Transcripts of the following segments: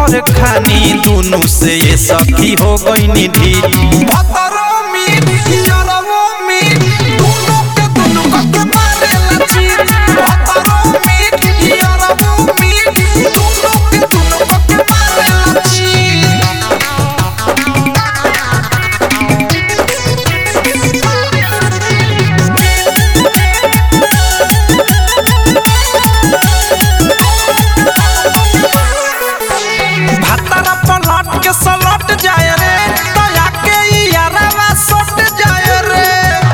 भर खानी दुनु से ये सखी हो गई ढीठ भतरो मीठ यारवो मीठ दुनु के दुनु के मारेला चीट भतरो मीठ यारवो मीठ दुनु के दुनु के मारेला चीट भातारा पलट के सलट जाए रे दया के यारावा सट जाए रे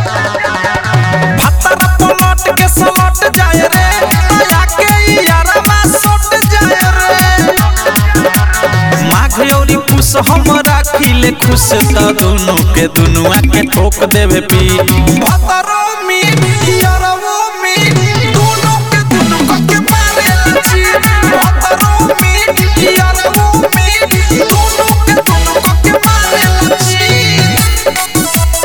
भातारा पलट के सलट जाए रे दया के यारावा सट जाए रे माघ औरी पुष हम राखिले खुश त दुनु के दुनुआ के ठोक देवे पीठ भातारो मीठ यारवो मीठ दुनु के दुनु के मारे चीट भातारो मीठ यारवो मीठ दुनु के दुनु के मारे चीट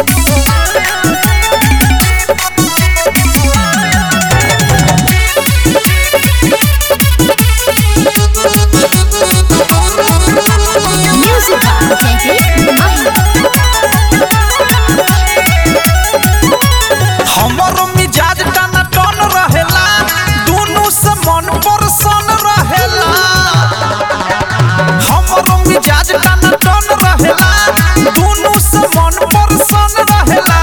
Music by David Mahi. हमरो मिजाज टना टन रहेला दुनु से मन परसन रहेला हमरो मिजाज टना टन रहेला दुनु से मन परसन रहेला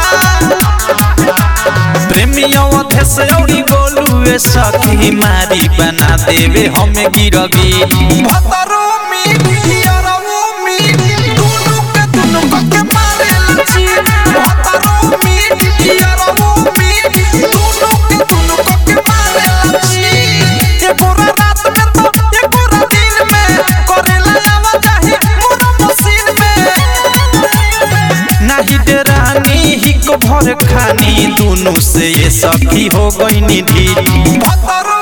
प्रेमियों अधेस औरी गोलू ए सखी मारी बना देवे हमें गिरगी भतरो मीठ यारवो मीठ दुनु के दुनु के मारे चीट भतरो मीठ यारवो मीठ दुनु के दुनु के मारे चीट ए पूरा रात में तो ए पूरा दिन में करेला आवा चाही पूरा मशीन में नाही डेरानी हिक भर खानी दुनु से ये सखी हो गई ढीठ भतरो